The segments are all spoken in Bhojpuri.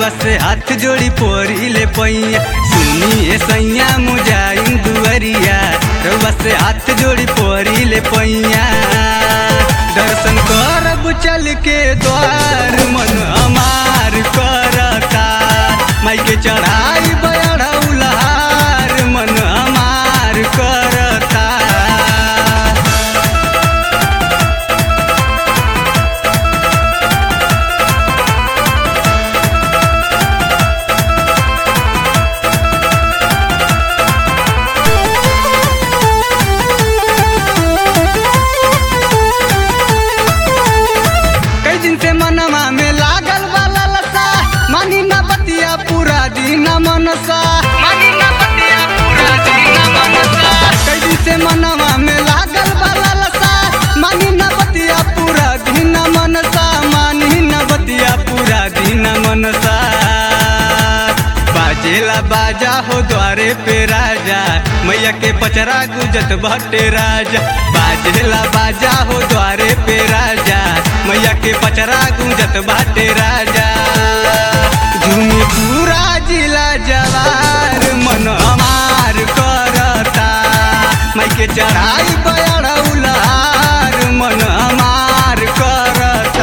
रउआ से हाथ जोड़ी पोरी ले पैया सुनिए सैया मुजाइन दुअरिया रउआ से हाथ जोड़ी पोरी ले पैया दर्शन करब चल के द्वार मन हमार करता माई के चढ़ाई बड़ा उलार मन हमार करता कई दिन से मनवा में लागल वाला लसा मानी ना बतिया पूरा दिन मनसा मानी ना बतिया पूरा दिन मनसा कई दिन से मनवा में लागल वाला लसा मानी ना बतिया पूरा दिन मनसा मानी ना बतिया पूरा दिन मनसा बाजेला बाजा हो द्वारे पे राजा मैया के पचरा गुजत भट्टे राजा बाजेला बाजा हो द्वारे पे राजा मैया के पचरा गुजत बाटे राजा झूमी पूरा जिला जवार मन हमार करता माई के चढ़ाई बड़ा उलार मन हमार करता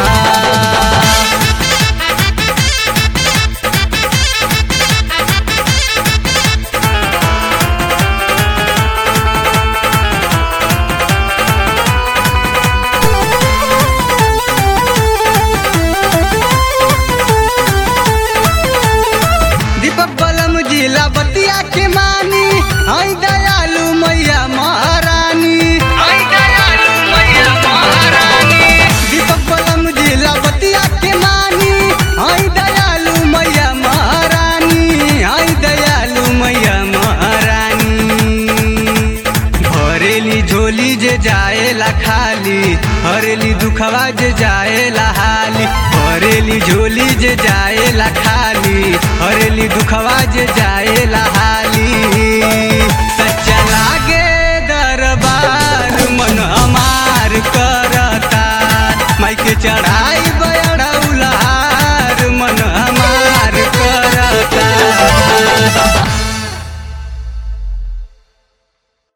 दीपक बलम जिला बतिया के मानी हई दयालु मैया महारानी हई दयालु मैया महारानी दीपक बलम जिला बतिया के मानी हई दयालु मैया महारानी हई दयालु मैया महारानी भरेली झोली जे जाएला खाली हरेली दुखवा जे जाएला हाली भरेली झोली जे जाएला खाली हरेली दुखवा जे जाएला हाली